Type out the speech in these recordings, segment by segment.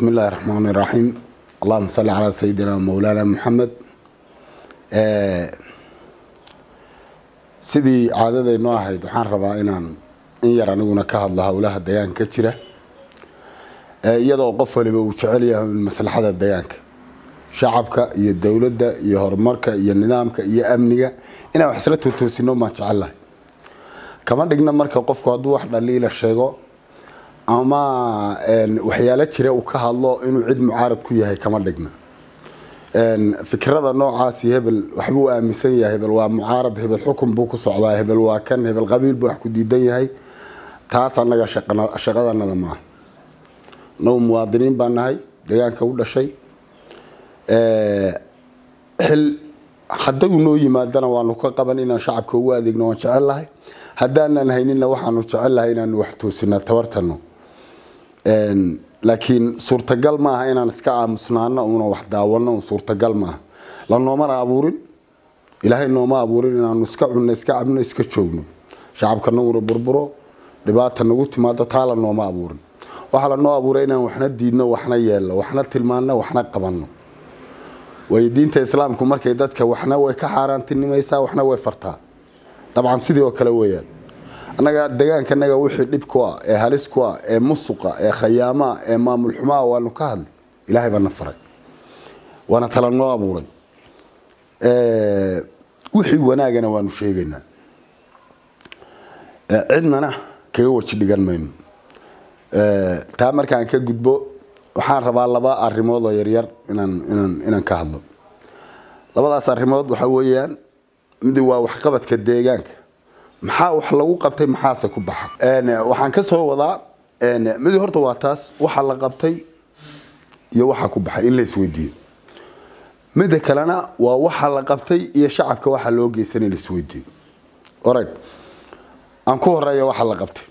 بسم الله الرحمن الرحيم اللهم صل على سيدنا مولانا محمد sidii caadadaynoo ahayd waxaan rabaa inaan in yar aniguna ka hadlo howlaha deegaanka ka jira iyadoo qof waliba uu jecel yahay maslaxada deegaanka shacabka iyo dowladda iyo horumarka iyo nidaamka iyo amniga inaan wax isla totoosino baan jecellahay kama dhigna marka qofku hadduu wax dhaliila sheego ama waxyaalo jira uu ka hadlo inuu cid mucaarad ku yahay kama dhigna fikrada noocaasi hebel waxbuu aaminsan yahay hebel waa mucaarad hebel xukun buu ku socdaa hebel waa kan hebel qabiil buu wax ku diidan yahay taas annaga shaqadanada maaha nagu muwaadiniin baan nahay deegaanka u dhashay xil hadduu noo yimaadana waanu ka qaban inaan shacabka ugu adeegno waan jecel lahay haddaanan haynina waxaanu jecel lahay inaanu wax toosinaa tabartano laakiin suurtagal maaha inaan iska aamusnaano una wax daawano suurtagal maaha la noomana abuurin ilaahay nooma abuurin inaanu iska cunno iska cabno iska joogno shacabka naguna burburo dhibaata nagu timaado taa la nooma abuurin waxaa lanoo abuuray inaan waxna diidno waxna yeelno waxna tilmaanno waxna qabanno way diinta islaamku markay dadka waxna way ka xaaraantinimaysaa waxna way fartaa dabcan sidii oo kale weeyaan annaga deegaankanaga wixii dhib ku ah ee halis ku ah ee musuqa ee khayaamaa ee maamul xumaa waanu ka hadlay ilaahay baana faray waana tala noo abuuray wixii wanaagana waanu sheegaynaa cidnana kaga waji dhigan mayno taa markaan ka gudbo waxaan rabaa laba arrimood oo yaryar inaan inaan inaan ka hadlo labadaas arrimood waxa weeyaan mid waa waxqabadka deegaanka maxaa wax lagu qabtay maxaase ku baxa waxaan ka soo wadaa mid horta waa taas waxa la qabtay iyo waxa ku baxay in la isweydiiyo midda kalena waa waxa la qabtay iyo shacabka waxa loo geysan in la isweydiiyo orag aan ku horeeya waxa la qabtay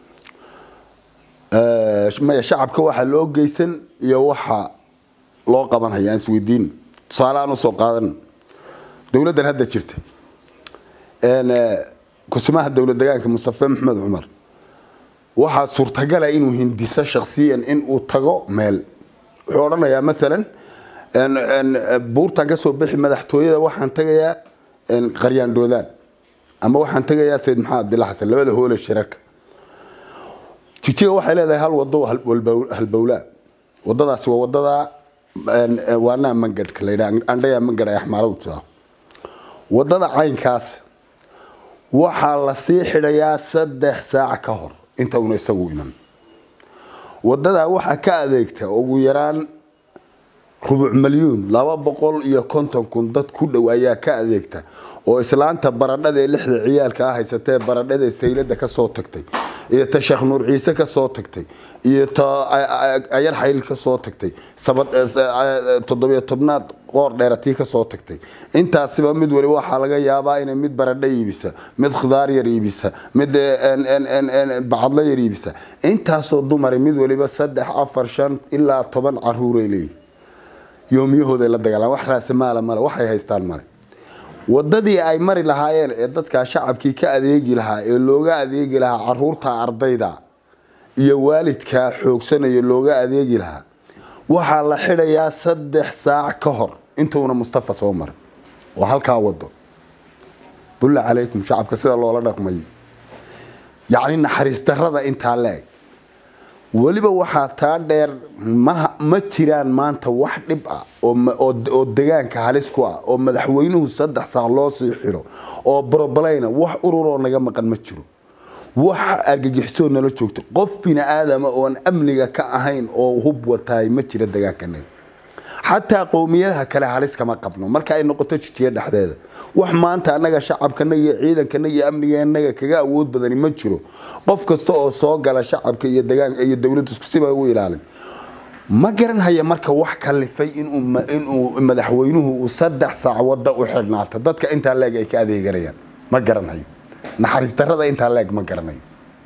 maya shacabka waxa loo geysan iyo waxa loo qabanhaya aan isweydiin tusaale aan usoo qaadan dowladdan hadda jirta kusumaha dowlad degaanka mustafe maxamed cumar waxaa suurtagala inuu hindiso shaksiyan inuu tago meel wuxuu odhanayaa maalan buurtaan kasoo bixi madaxtooyada waxaan tagayaa qaryaandhoodaan ama waxaan tagayaa sayid maxamed abdilla xasan labada hoole shirarka jijiga waxay leedahay hal wado halbowlaa wadadaasi waa wadada waanaa mangadhka layidha andhaya mangadh ay axmaaradu tidaa wadada caynkaas waxaa la sii xidhayaa saddex saac ka hor inta una isagu iman wadadaa waxaa ka adeegta ugu yaraan rubuc malyuun laba boqol iyo konton kun dad ku dhow ayaa ka adeegta oo islaanta baradhada ee lixda ciyaalka ah haysatee baradhada saylada kasoo tagtay iyo ta sheekh nuur ciise kasoo tagtay iyo ta ayar xayl kasoo tagtay toddobiyo tobnaad qoor dheeratii kasoo tagtay intaasiba mid waliba waxaa laga yaabaa inay mid baradho iibisa mid khudaar yar iibisa mid bacadlo yar iibisa intaasoo dumari mid waliba saddex afar shan ilaa toban caruuray leeyihin yoomiyahooday la dagaalaan wax raase maala male waxay haystaan male wadadii ay mari lahaayeen ee dadkaa shacabkii ka adeegi lahaa ee looga adeegi lahaa caruurta ardayda iyo waalidkaa xoogsanaya looga adeegi lahaa waxaa la xidhayaa saddex saac ka hor intuuna mustafa soo marin waa halkaa wado bulla calaykum shacabka sida loola dhaqmayo yacni naxariis darada intaa la-eg weliba waxaa taa dheer ma jiraan maanta wax dhib ah oo degaanka halis ku ah oo madaxweynuhu saddex saac loo sii xidho oo brobalayna wax ururoo naga maqan ma jiro wax argagixisoo nala joogto qof bini aadama oon amniga ka ahayn oo hub wataay ma jira degaankanaga xataa qowmiyadaha kale halis kama qabno marka ay noqoto jijiya dhexdeeda wax maanta annaga shacabkanaga iyo ciidankanaga iyo amniganaga kaga awood badani ma jiro qof kasta oo soo gala shacabka iyo degaanka iyo dowladda iskusiba u ilaalin ma garanhaya marka wax kalifay inuu madaxweynuhu uu saddex saac wada u xidhnaato dadka intaa leeg ay ka adeeganayaan ma garanhayo naxariis darada intaa leeg ma garanayo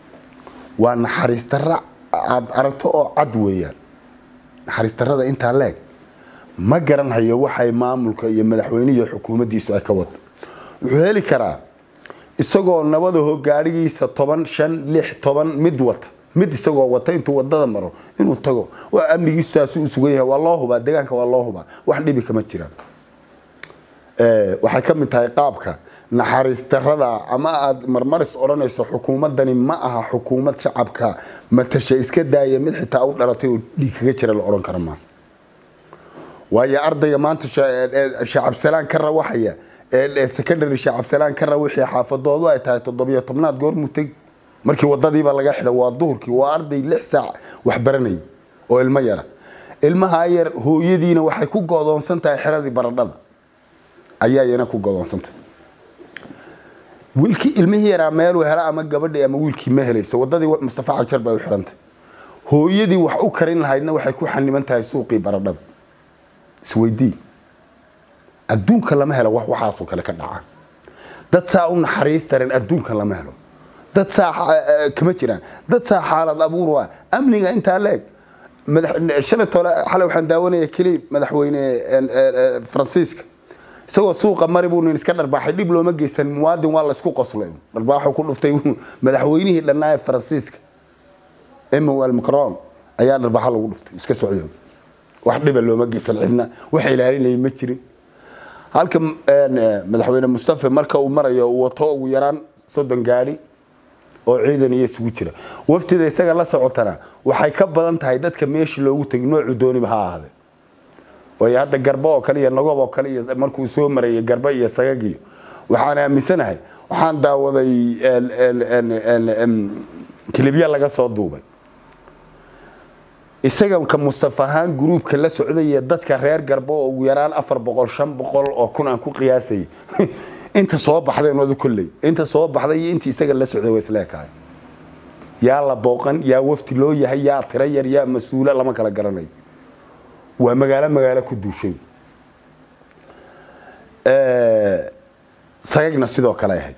waa naxariis dara aad aragto oo cad weeyaan naxariis darada intaa leeg ma garanhayo waxay maamulka iyo madaxweynihi xukuumaddiisu ay ka wado wuxuu heli karaa isagoo nabadaho gaadhigiisa toban shan lix toban mid wata mid isagoo wata intuu wadada maro inuu tago waa amnigiisu saasuu u sugan yahay waa loo hubaa deegaanka waa loo hubaa wax dhibi kama jiraan waxay ka mid tahay qaabka naxariis darada ama aad marmaris odhanayso xukuumadani ma aha xukuumad shacabka matasha iska daaya mid xitaa u dhalatay oo dhiig kaga jira la odhan kara maa waayo ardayga maanta shacabsalaan ka rawaxaya secondary shacabsalaan ka rawixii xaafadoodu ay tahay toddobiyo tobnaad goor muteg markii wadadiiba laga xidha waa duhurkii waa arday lix saac wax baranayay oo ilmo yara ilmaha yar hooyadiina waxay ku godoonsan tahay xeradii baradhada ayaa iyana ku godoonsantay wiilkii ilmihii yaraa meeluu hela ama gabadhii ama wiilkii ma helayso wadadii mustafa cabjar bay u xidhantay hooyadii wax u karin lahaydna waxay ku xaniban tahay suuqii baradhada isweydii adduunka lama helo wax waxaasoo kale ka dhaca dad saa u naxariis daran adduunka lama helo dad saa kama jiraan dad saa xaalad abuur ah amniga intaa leeg shalay tole xalay waxaan daawanaya keli madaxweyne faransiiska isagoo suuqa mari buu nin iska dharbaaxay dhib looma geysan muwaadin waa la isku qoslay dharbaaxu ku dhuftay madaxweynihii dhannaa ee faransiiska emmanuel macron ayaa dharbaaxa lagu dhuftay iska socday wax dhiba looma geysan cidna wax ilaalinaya ma jirin halka madaxweyne mustafa marka uu marayo uu wato ugu yaraan soddon gaadhi oo ciidan iyo isugu jira waftida isaga la socotana waxay ka badan tahay dadka meesha loogu tegay noocu dooniba ha ahaade waayo hadda garba oo kale iyo nagob oo kale iyo markuu soo marayay garba iyo sagagiyo waxaan aaminsanahay waxaan daawaday kilibya laga soo duubay isaga ka mustafa ahaan gruubka la socdaya dadka reer garba oo ugu yaraan afar boqol shan boqol oo kun aan ku qiyaasayay inta soo baxday noodu kolley inta soo baxday iyo intii isaga la socday waa isleekahay yaa la booqan yaa wafti loo yahay yaa tiro yar yaa mas-uula lama kala garanayo waa magaalo magaalo ku duushay sagagna sidoo kale ahayd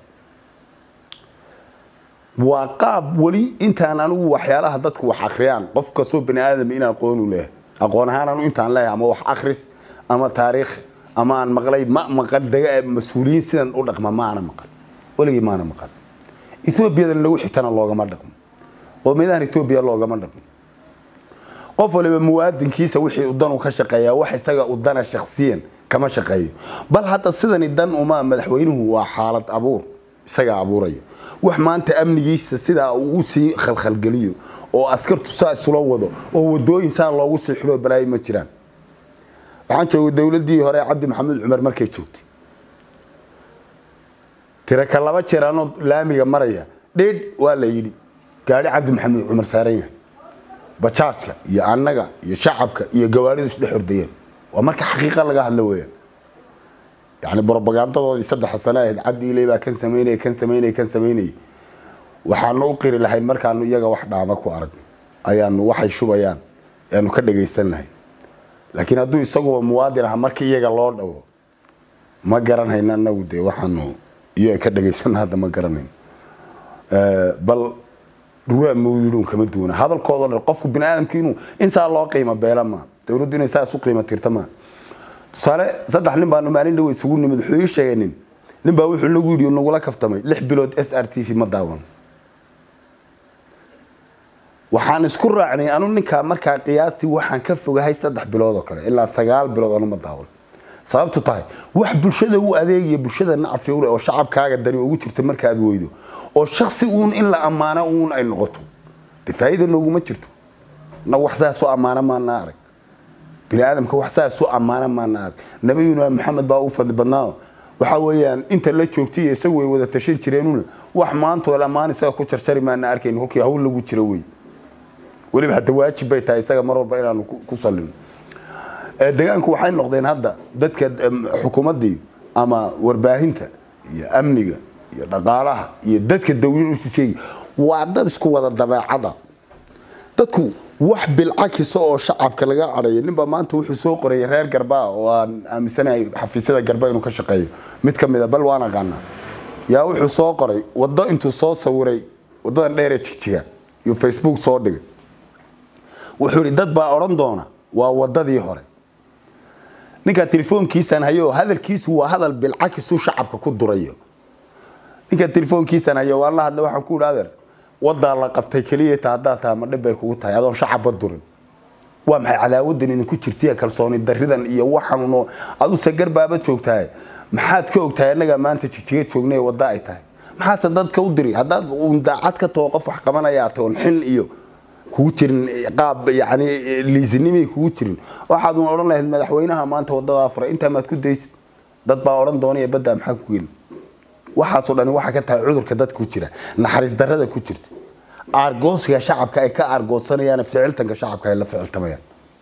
waa qaab weli intaan anigu waxyaalaha dadku wax akhriyaan qof kastoo bani aadam in aqoon u leeyahay aqoon ahaan anu intaan leeyahay ama wax akhris ama taariikh ama aan maqlay ma maqal daga mas-uuliyiin sidan u dhaqma ma ana maqal weligii maana maqal ethoobiyadan lagu xigtana loogama dhaqmo qowmiyadahan ethoobiya loogama dhaqmo qof waliba muwaadinkiisa wixii u dan u ka shaqeeyaa wax isaga u dana shakhsiyan kama shaqeeyo bal hadda sidani dan uma madaxweynuhu waa xaalad abuur isagaa abuuraya wax maanta amnigiisa sidaa uu usii khalkhalgeliyo oo askartu saa isula wado oo wadooyin saa loogu sii xidho balaayo ma jiraan waxaan joogay dowladii hore cabdi maxamuud cumar markay joogtay tiraka laba jeer anoo laamiga maraya dheedh waa la yidhi gaadhi cabdi maxamuud cumar saaran yahay bajaajka iyo annaga iyo shacabka iyo gawaaridu isdhex ordayeen waa marka xaqiiqa laga hadlo weeyaan yani brobagandadoodii saddexa sano ahayd cabdi ilay baa kan samaynaya kan samaynaya kan samaynaya waxaanu u qiri lahayn markaanu iyaga wax dhaama ku arag ayaanu waxay shubayaan ayaanu ka dhagaysan lahayn laakiin hadduu isaguba muwaadin aha markii iyaga loo dhowro ma garanayno anagu dee waxaanu iyaga ka dhagaysan hadda ma garanayno bal dhuraa mawlidun kama duwana hadalkoodao dhan qofku bini aadamku inuu insaa loo qiimo beela maa dowladdu inay saa isu qiimo tirta maa tusaale saddex nin baanu maalin dhawe isugu nimid wuxuu ii sheegay nin nin baa wuxuu nagu yidhi nagula kaftamay lix bilood s r t v ma daawan waxaan isku raacnay anu ninkaa markaa qiyaastii waxaan ka fogahay saddex bilood oo kale ilaa sagaal bilood anu ma daawan sababtu tahay wax bulshada u adeegaya bulshada nacfi ule oo shacabkaaga dani ugu jirta markaad weydo oo shaksi uun in la ammaano uun ay noqoto de faa'iida nooguma jirto na wax saasoo ammaano maana arag bini aadamka wax saasoo ammaano maana arag nabiyuna maxamed baa u fadli badnaa waxa weeyaan inta la joogtay iyo isagu way wada tashan jireenuna wax maantoo ammaan isaga ku jarjari maana arkayn kolkii hawl lagu jiro wey weliba hadda waajib bay tahay isaga mar walba inaanu ku salino deegaanku waxay noqdeen hadda dadka xukuumaddii ama warbaahinta iyo amniga iyo dhaqaalaha iyo dadka dawlad isu sheegi waa dad isku wada dabeecada dadku wax bilcakisa oo shacabka laga cadhayo ninba maanta wuxuu soo qorayay reer garbaa oo aan aaminsanahay xafiisyada garba inuu ka shaqeeyo mid ka mid a bal waan aqaanaa yaa wuxuu soo qoray waddo intuu soo sawiray waddadan dheeree jigjiga iyo facebook soo dhigay wuxuu yidhi dad baa odhan doona waa waddadii hore ninkaa telefoonkiisaan hayo hadalkiisu waa hadal bilcakisuu shacabka ku durayo ninka telefoonkiisaan hayo waan la hadla waxaan ku idhi adeer wadaa la qabtay keliya ta haddaa tahay ma dhib bay kugu tahay adoon shacabba durin waa maxay cadaawadan idinku jirtiya kalsooni daridan iyo waxanuno adu sagar baaba joogtahay maxaad ka ogtahay annagaa maanta jigjiga joognay wadda ay tahay maxaadse dadka u diri haddaad uun daacad ka taho qof wax qabanaya toon xin iyo kugu jirin qaab yani liisinimay kugu jirin waxaad uun odhan lahayd madaxweynaha maanta wadada afra intaa maad ku daysid dad baa odhan doonaya baddaa maxaa ku geli waxaasoo dhani waxaa ka tahay cudurka dadka ku jira naxariis darrada ku jirta aargoosiga shacabka ay ka aargoosanayaan ficiltanka shacabka ay la ficiltamayaan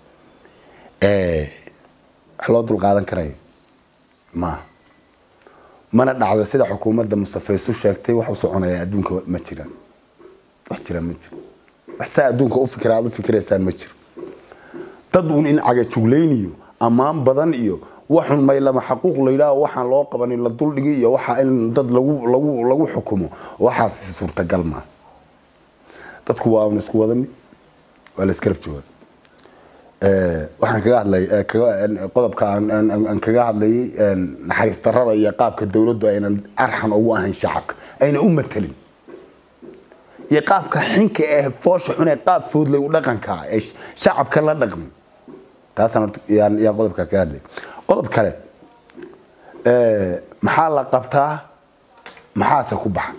wax loo dulqaadan karayo maaha mana dhacdo sida xukuumadda mustafa isu sheegtay wax u soconaya adduunka ma jiraan wax jiraan ma jiro wax saa adduunka u fikira aad u fikiraysaan ma jiro dad uun in cagajuglayniyo ammaan badan iyo waxun maylama xaquuq la yidhaaho waxaan loo qabanin la duldhigi iyo waxa in dad lagu lagu lagu xukumo waxaas suurtagal maaha dadku waa un isku wada mid waa la iskarab jooga waxaan kaga hadlay qodobka aan kaga hadlayay naxariis darrada iyo qaabka dowladdu aynan arxan ugu ahayn shacabka ayna u matelin iyo qaabka xinka ee foosha xun ee qaab foodlay u dhaqanka ee shacabka la dhaqmi taasaan horta yaan yaan qodobka kaga hadlay qodob kale maxaa la qabtaa maxaase ku baxa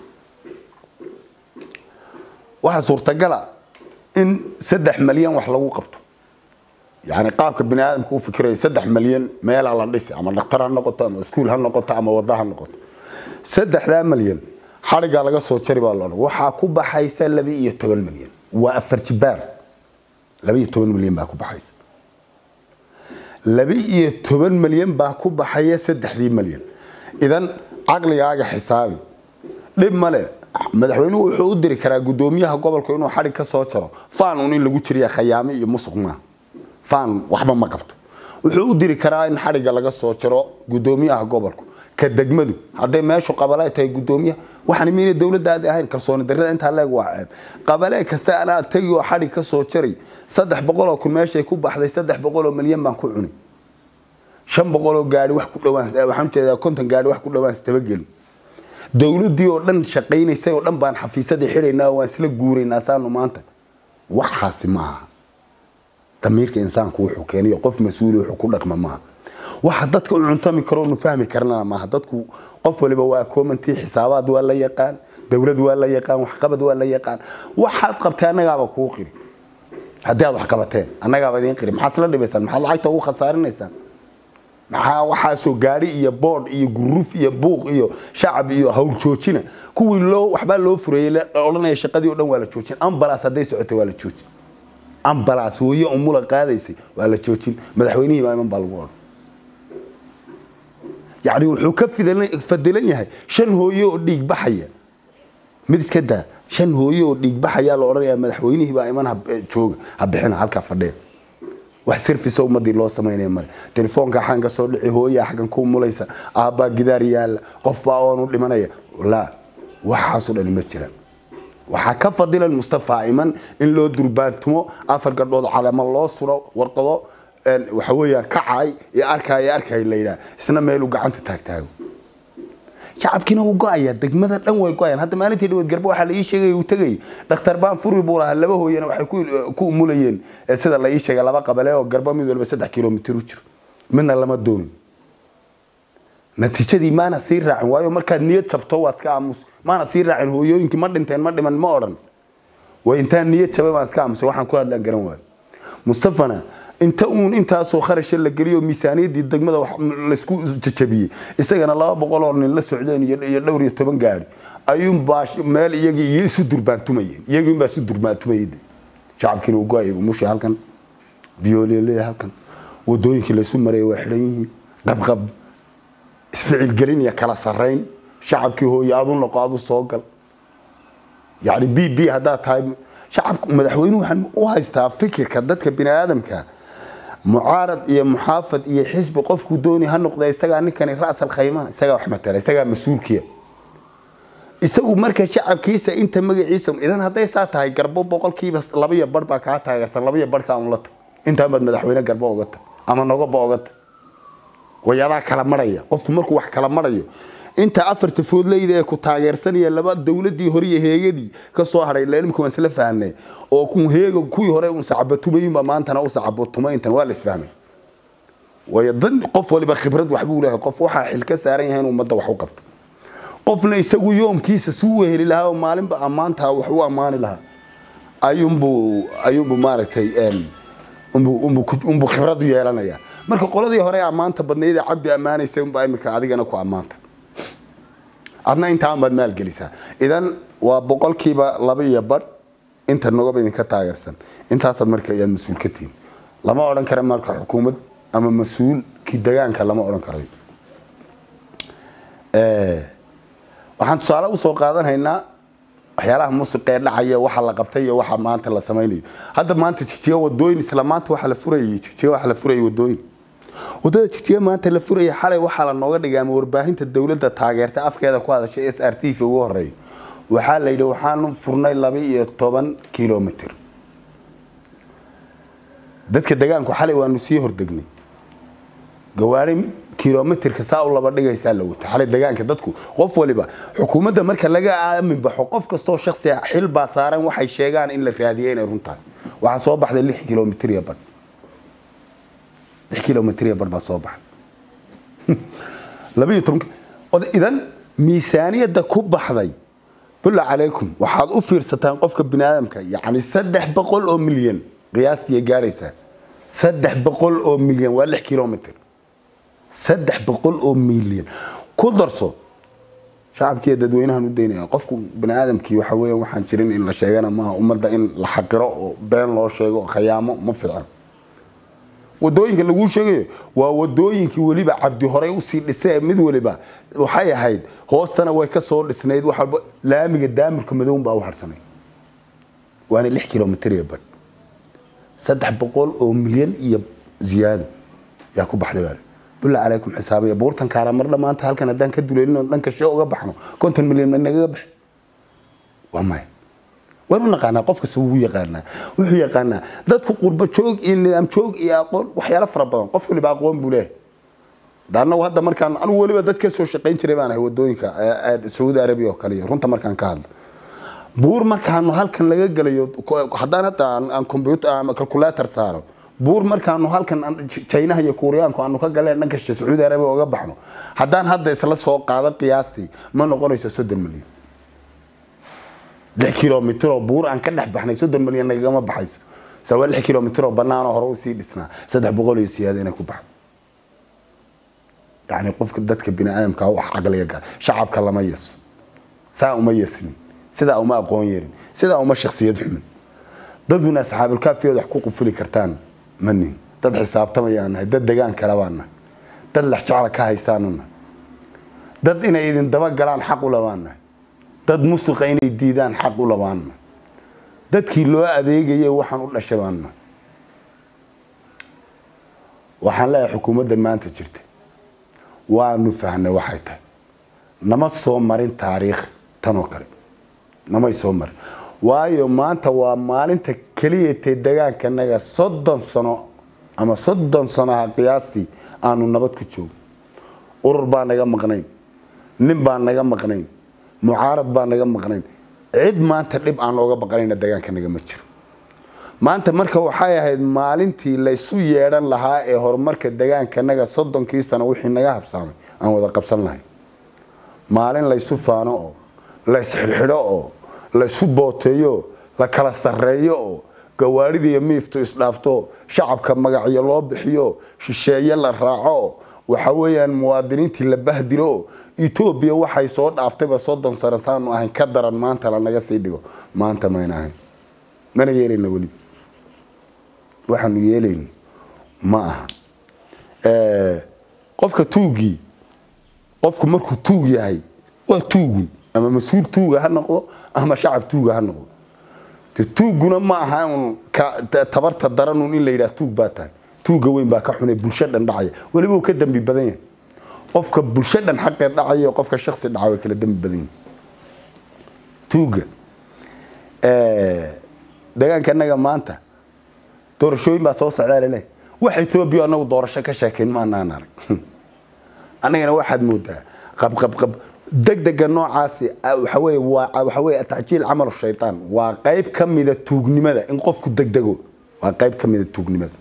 waxaa suurtagala in saddex malyan wax lagu qabto yani qaabka bini aadamka u fikirayo saddex malyan meelaa la dhisi ama dhakhtar ha noqoto ama iskuul ha noqoto ama wada ha noqoto saddexdaa malyan xadhigaa laga soo jari baa loodhan waxaa ku baxaysa laba iyo toban malyan waa afar jibaar laba iyo toban malyan baa ku baxaysa laba iyo toban malyan baa ku baxaya saddexdii malyan idan caqligaaga xisaabi dhib male madaxweynuhu wuxuu u diri karaa gudoomiyaha gobolka inuu xadhig ka soo jaro faan un in lagu jiriya khayaame iyo musuq maaha faan waxba ma qabto wuxuu u diri karaa in xadhigga laga soo jaro gudoomiyaha gobolku ka degmadu hadday meeshu qabale tahay gudoomiyaha waxaan miina dowladda aad ahayn kalsooni darrada intaa leeg waa ceeb qabale kasta anaa tagi oo xadhig ka soo jaray saddex boqoloo kun meeshay ku baxday saddex boqoloo milyan baan ku cunay shan boqoloo gaari wax ku dhawaan waxaan jeedaa konton gaari wax ku dhawaan istabageli dowladdii oo dhan shaqaynaysay oo dhan baan xafiisadii xidhaynaa waan isla guuraynaa saanu maanta waxaasi maaha damiirka insaanku wuxuu keeniyo qof mas-uuli wuxuu ku dhaqma maaha waxa dadka u cuntami karo nu fahmi karnana maaha dadku qof waliba waa koomantii xisaabaad waa la yaqaan dowlad waa la yaqaan waxqabad waa la yaqaan waxaad qabtay annagaaba kuu qiri haddii aad wax qabateen annagaaba idiin qiri maxaad isla dhibaysaan maxaad lacagta ugu khasaarinaysaan maxaa waxaasoo gaadhi iyo boodh iyo guruf iyo buuq iyo shacab iyo hawl joojina kuwii loo waxbaa loo fureeyey odhanaya shaqadii o dhan waa la joojin ambalaas hadday socotay waa la joojin ambalaas hooye umula qaadaysay waa la joojin madaxweynihii baa iman baa lagu odhan yacni wuxuu ka fadilan yahay shan hooye oo dhiig baxaya mid iska daa shan hooye oo dhiig baxayaa la odhanayaa madaxweynihii baa iman jooga ha bixina halkaa fadhiya wax service ummadii loo samaynaya male telefoonka xaan ka soo dhici hooyaa xaggan ku mulaysa aabbaa gidaar yaalla qof baa oonu dhimanaya laa waxaasoo dhani ma jiraan waxaa ka fadilan mustafa iman in loo durbaantumo afar gabdhood calamo loo suro warqado waxa weeyaan kacaay iyo arkaay arkaay la yidhaha isna meeluu gacanta taagtaago shacabkiina wuu go-ayaa degmada dhan way go-ayaan hadda maalintii dhaweed garba waxaa la ii sheegay uu tegayay dhakhtar baan furi buu lahaa laba hooyana waxay ku umulayeen sida la ii sheegay laba qabale oo garba mid walba saddex kilomitir u jiro midna lama doonin natiijadii maana sii raacin waayo markaad niyad jabto waad iska aamus maana sii raacin hooyooyinkii ma dhinteen ma dhiman ma odhan way intaan niyad jabay baan iska aamusay waxaan ku hadlaan garan waayo mustafana inta uun intaasoo kharasha la geliyo miisaaniyaddii degmada laysku jajabiyey isagana laba boqol oo nin la socdeen iyo dhowr iyo toban gaari ayuunbaa meel iyagii iyo isu durbaantumayeen iyagiinbaa isu durbaantumayay shacabkiina uu go-ayay umusha halkan biyoolele halkan wadooyinkii laysu marayay waa xidhan yihiin qabqab isficilgelin iyo kala sarrayn shacabkii hooye adu noqo adu soo gal yacni b b haddaad tahay shacabka madaxweynuhu waxaan u haystaa fikirka dadka bini aadamka mucaarad iyo muxaafad iyo xisbi qofku dooni ha noqda isagaa ninkani ra'sal khaymaha isagaa wax matala isagaa mas-uulkiya isagu marka shacabkiisa inta magaciisa idan hadday saa tahay garbo boqolkiiba labaiyo bar baa kaa taageersan labaiyo barhkaa un la tag intaa baad madaxweyne garbo oga tag ama nogoba oga tag way adaa kala maraya qofku markuu wax kala marayo inta afarta foodleyda ee ku taageersanaya laba dowladii hore iyo heegadii ka soo hadhay ilaa imika waan isla fahnay oo ku heega kuwii hore un sacabatumayinba maantana u sacabatumay intan waa la isfahmay waayo dan qof waliba khibrad waxbuu leeyahay qof waxaa xil ka saaran yahay in ummadda wax u qabto qofna isagu yoomkiisa suu weheli lahaa oo maalinba ammaantaa wax u ammaani lahaa ayuunbuu ayuunbuu maaragtay een, unbuu unbuu ku- unbuu khibrad u yeelanaya marka qoladii hore ee ammaanta badnayd ee cabdi ammaanaysa unbaa imika adigana ku ammaanta adna intaan baad maalgelisaa idan waa boqolkiiba laba iyo badh inta nogaba idinka taageersan intaasaad marka ayaad mas-uul ka tihin lama odhan kara marka xukuumad ama mas-uulkii degaanka lama odhan karayo Eh, waxaan tusaale usoo qaadanhaynaa waxyaalaha musiqa ee dhacaya waxa la qabtay iyo waxa maanta la samaynayo hadda maanta jigjiga wadooyin isla maanta waxa la furayay jigjiga waxa la furayay wadooyin wadada jigjiga maanta la furaya xalay waxaa la nooga dhigay ama warbaahinta dowladda taageerta afkeeda ku hadashay s r t v ugu horeeyo waxaa la yidhi waxaanu furnay laba iyo toban kilomitr dadka degaanku xalay waanu sii hordegnay gawaari kilomitirka saa u laba dhigaysaa la wata xalay degaanka dadku qof waliba xukuumadda marka laga aamin baxo qof kastoo shaksi ah xil baa saaran waxay sheegaan in la raadiyo inay runtahay waxaa soo baxday lix kilomitr iyo badh lix kilomitr iyo badh baa soo baxday laba iyo toban od- idan miisaaniyadda ku baxday bulla calaykum waxaad u fiirsataan qofka bini aadamka yacni saddex boqol oo milyan qiyaastii ay gaadhaysaa saddex boqol oo milyan waa lix kilomitr saddex boqol oo milyan ku darso shacabkiiyo dadweynahan u daynaya qofku bani aadamkii waxa weya waxaan jirin in la sheegana maaha ummadda in la xaqiro oo been loo sheego khayaamo ma fiican wadooyinka laguu sheegayo waa wadooyinkii weliba cabdi horey usii dhisay mid waliba waxay ahayd hoostana way ka soo dhisnayd wax walba laamiga daamirka madown baa u harsanay waana lix kilomitr iyo badh saddex boqol oo milyan iyo ziyaado yaa ku baxday baa bulla calaykum xisaabiya buurtan kaara mar dhammaanta halkan haddaan ka duleelino dhanka shee uga baxno konton milyan ma nagaga bax waa maya waan u naqaanaa qof kasta wuu yaqaanaa wuxuu yaqaanaa dadku qurbo joog iyo nidaam joog iyo aqoon waxyaalo fara badan qof waliba aqoon buu leeyahay daanagu hadda markaan anigu weliba dad ka soo shaqayn jiray baan ahay wadooyinka ee- ee sacuudi arabiya oo kale iyo runta markaan ka hadlo buur markaanu halkan laga gelayo ko- haddaan hadda aan- aan computer ama calculator saaro buur markaanu halkan aan- J- chinaha iyo kuuriyaanku aanu ka galeen dhanka shishe sacuudi arabiya uga baxno haddaan hadda isla soo qaado qiyaastii ma noqonayso soddon milyan lix kilomitr oo buur aan ka dhex baxnay soddon milyan nagagama baxayso se waa lix kilomitr oo banaanoo hore usii dhisnaa saddex boqol iyo siyaada inay ku baxdo yani qofka dadka bini aadamka wax caqliga gal shacabka lama yeso saa uma yesnin sidaa uma aqoon yerin sidaa uma shaksiyad xumin daduna asxaabulkaafiyood wax ku qufuli kartaan ma nihin dad xisaabtamayaan nahay dad degaan kale baan nahay dad lexjecla ka haysaanu nahay dad inay idin dabagalaan xaq u labaan nahay dad musuqa inay diidaan xaq u labaan nahay dadkii loo adeegayay waxaan u dhashay baan nahay waxaan leeyahay xukuumaddan maanta jirta waanu fahnay waxay tahay nama soo marin taariikh tanoo kale namay soo marin waayo maanta waa maalinta keliya tee degaankanaga soddon sano ama soddon sanoha qiyaastii aanu nabad ku joogno urur baa naga maqnayn nin baa naga maqnayn mucaarad baa naga maqnayn cid maanta dhib aan looga baqanayna degaankanaga ma jiro maanta marka waxay ahayd maalintii laysu yeedhan lahaa ee horumarka degaankanaga soddonkii sano wixii naga habsaamay aan wada qabsan lahay maalin laysu faano oo laysxidhxidho oo laysu booteeyo la kala sarreeyo oo gawaarida iyo miiftu isdhaafto shacabka magacyo loo bixiyo shisheeye la raaco waxa weeyaan muwaadiniintii la bahdilo etoobiya waxay soo dhaaftayba soddon sano saanu ahayn ka daran maanta lanaga sii dhigo maanta mayna ahayn mana yeelayna weli waxaanu yeelayno ma aha qofka tuugii qofku markuu tuug yahay waa tuugun ama mas-uul tuuga ha noqdo ama shacab tuuga ha noqdo de tuuguna ma aha un tabarta daranun in la yidhaha tuug baa tahay tuuga weyn baa ka xunay bulsho dhan dhacaya weliba uu ka dambi badan yahay qofka bulsho dhan xaqeed dhacaya iyo qofka shaksi dhaca way kala dambi badan yihin tuuga deegaanka anaga maanta doorashooyin baa soo socdaa laleeyahay wax etoobiya anagu doorasho ka sheekayn maanaan arag annagana waxaad moodaa qabqabqab degdega noocaasi ah, waxa weeye waa waxa weeye tacjiil camal shaytaan waa qayb ka mida tuugnimada in qofku degdego waa qayb ka mida tuugnimada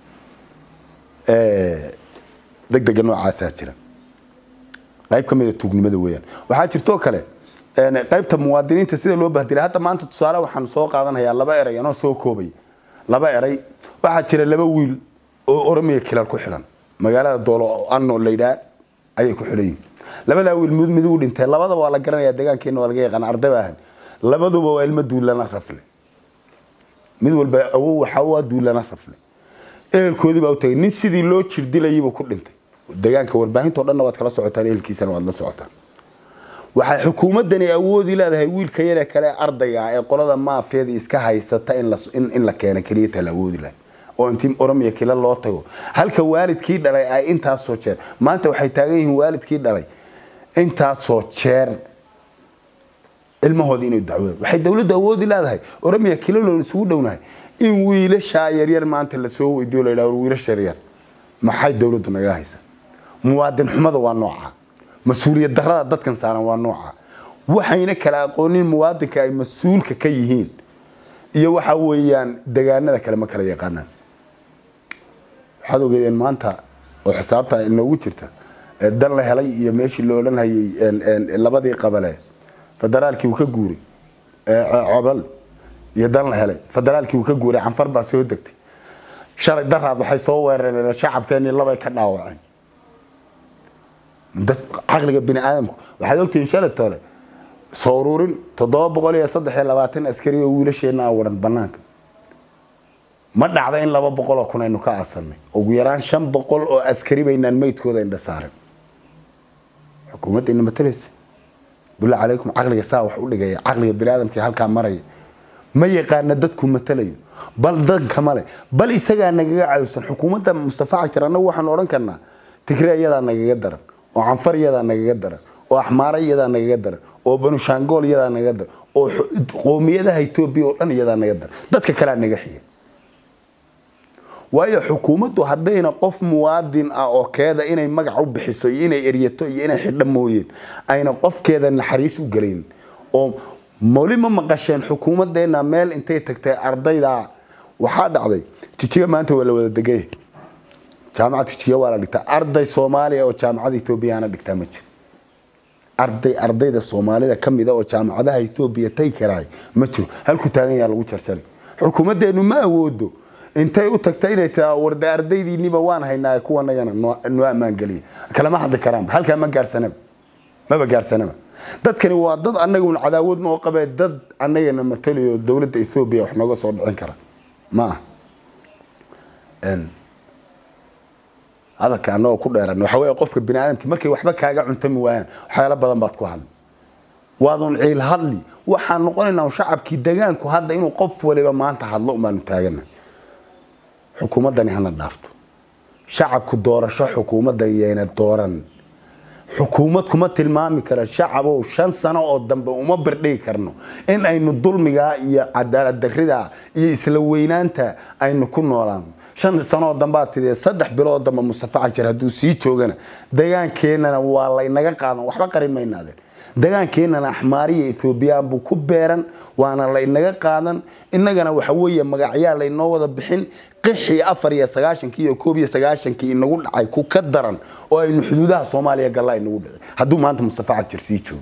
Eh, degdega noocaasaa jira qayb ka mida tuugnimada weeyaan waxaa jirtoo kale een, qaybta muwaadiniinta sida loo bahdilay hadda maanta tusaale waxaan soo qaadanayaa laba eray anoo soo koobay laba eray waxaa jira laba wiil oo oromiya kilal ku xilan magaalada doolo anno laydhaa ayay ku xilan yihiin labadaa wiil mid mid uu dhintay labadaba waa la garanayaa deegaankeena waa laga yaqaan arday baa ahan labaduba waa ilmo duulana rafle mid walba awow waxa waa duulana rafle ehelkoodii baa u tagay nin sidii loo jirdilayayba ku dhintay deegaanka warbaahinta o dhanna waad kala socotaan ehelkiisana waad la socotaan waxay xukuumadani awoodi leedahay wiilka yare kale ardayga ah ee qolada maafiyada iska haysata in la in, in la keena keliya taa la awoodi lahay oo intii oromiya kila loo tago halka waalidkii dhalay ay intaasoo jeer maanta waxay taagan yihiin waalidkii dhalay intaasoo jeer ilmahoodii inay dacwooda waxay dowladdu awoodi leedahay oromiya kilaloon isugu dhownahay in wiilashaa yaryar maanta lasoo weydiyo la yidhaha war wiilasha yaryar maxay dowladdu naga haysa muwaadin xumada waa nooca mas-uuliyad darrada dadkan saaran waa nooca waxayna kala aqoonin muwaadinka ay mas-uulka ka yihiin iyo waxa weeyaan degaanada kale ma kala yaqaanaan waxaad ogeedeen maanta oo xisaabta inoogu jirta ee dan la helay iyo meeshii loo odhan hayay een, een, labadii qabale federaalkii uu ka guuray ee, cobal iyo dan la helay federaalkii uu ka guuray canfar baa soo degtay shalay daraad waxay soo weerareen shacabkeenii labay ka dhaawaceen dad caqliga bini aadamku waxaad ogtihiin shalay tole soo ururin toddoba boqol iyo saddex iyo labaatan askari oo wiilasheena a waran banaanka ma dhacda in laba boqol oo kun aynu ka aasanay ugu yaraan shan boqol oo askari baynaan meydkooda indha saaran xukuumadda ina matalaysa billah calaykum caqliga saa wax u dhigaya caqliga bini aadamka halkaa maraya ma yaqaana dadku matalayo bal danka male bal isagaa nagaga cawsan xukuumadda mustafa cajir annagu waxaanu odhan karnaa tigre iyadaa nagaga daran oo canfar iyadaa nagaga daran oo axmaare iyadaa nagaga daran oo banushaangool iyadaa nagaga daran oo xu- qoomiyadaha etoobiya oo dhan iyadaa naga daran dadka kalea naga xiga waayo xukuumaddu haddayna qof muwaadin ah oo keeda inay magac u bixiso iyo inay eryato iyo inay xidho mooyeen ayna qofkeeda naxariis u gelayn oo moli ma maqasheen xukuumaddeena meel intay tagtay ardayda waxaa dhacday jijiga maanta waa la wada degay jaamacad jijiga waa la dhigtaa arday soomaaliya oo jaamacada ethoobiyaana dhigtaa ma jiro arday ardayda soomaalida ka mida oo jaamacadaha ethoobiya tagi karaay ma jiro halku taagan yaa lagu jarjaray xukuumaddeenu ma awoodo intay u tagta inay taa warda ardaydiiniba waan haynaa kuwanagana noo noo ammaan geliya kalama hadli karaanba halkaa ma gaarsanaba maba gaarsanaba dadkani waa dad annagun cadaawad noo qabee dad annagana matalayo dowladda ethoobiya wax nooga soo dhicin kara ma ah Een, hadalka annagoo ku dheeran waxa weeye qofka bini aadamki markay waxba kaaga cuntami waayaan waxyaalo badan baad ku hadli waadun ciil hadli waxaan noqonaynaa shacabkii degaanku hadda inuu qof waliba maanta hadlo umaanu taagana xukuumaddani hana dhaafto shacabku doorasho xukuumadda yayna dooran xukuumad kuma tilmaami kara shacabow shan sano oo dambe uma birdhigi karno in aynu dulmigaa iyo cadaalad darridaa iyo isla weynaanta aynu ku noolaano shan sano oo dambe aad tidee saddex bilood dambe mustafa cajir hadduu sii joogana degaankeenana waa laynaga qaadan waxba qarin maynaadeen degaankeenana axmaariya ethoobiyan buu ku beeran waana laynaga qaadan innagana waxa weeye magacyaa laynoo wada bixin qixii afar iyo sagaashankii iyo koob iyo sagaashankii inagu dhacay ku ka daran oo aynu xuduudaha soomaaliya gallaa inagu dhicin hadduu maanta mustafa cajir sii joogo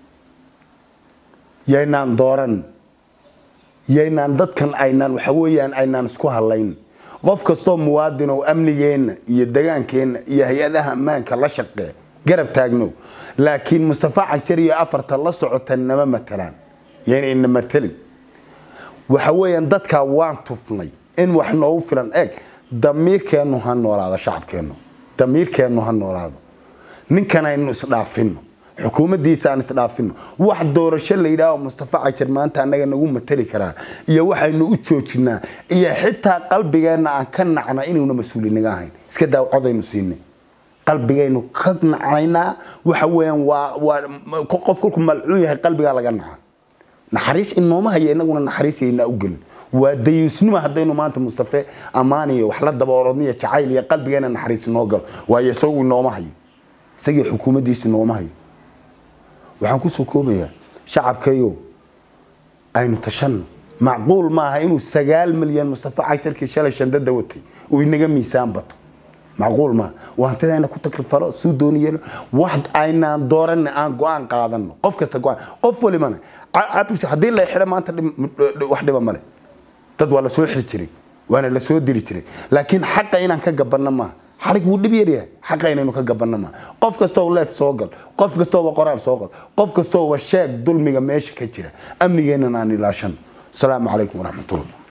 yaynaan dooran yaynaan dadkan aynaan waxa weeyaan aynaan isku hadlayn qof kastoo muwaadin oo amnigeenna iyo degaankeenna iyo hay-adaha ammaanka la shaqee garab taagno laakiin mustafa cagshar iyo afarta la socota nama matalaan yayna ina matalin waxa weeyaan dadkaa waan tufnay in wax noogu filan eeg damiirkeennu ha noolaado shacabkeennu damiirkeennu ha noolaado ninkan aynu isdhaafino xukuumaddiisa aan isdhaafino wax doorasho la yidhaaho mustafa cajir maanta annaga nagu matali karaa iyo waxaynu u joojinaa iyo xitaa qalbigeenna aan ka nacna inuuna mas-uulinaga ahayn iska daa codaynu siinay qalbigaynu ka nacaynaa waxa weeyaan waa waa qof kolku malcuun yahay qalbigaa laga naca naxariis inooma haya inaguna naxariisaynaa u gelin waa dayuusnima haddaynu maanta mustafe ammaaniyo wax la daba orodniyo jacayl iyo qalbigeena naxariis inoo galo waayo isagu inooma hayo isagii xukuumaddiisu inooma hayo waxaan kusoo koobayaa shacabkayo aynu tashanno macquul maaha inuu sagaal milyan mustafa casharkii shalay shandada watay uu inaga miisaan bato macquul maaha waantidayna ku takrifalo suu dooni yeelo wax aynaan dooranna aan go-aan qaadano qof kasta go-aan qof walibana haddii la xidho maanta wax dhiba male dad waa la soo xiri jiray waana la soo diri jiray laakiin xaqa inaan ka gabanno maaha xarig wuu dhib yaryahay xaqa inaynu ka gabanno maaha qof kastoo leef soo gal qof kastooba qoraal soo qal qof kastooba sheeg dulmiga meesha ka jira amnigeennan aan ilaashano asalaamu calaykum waraxmatullah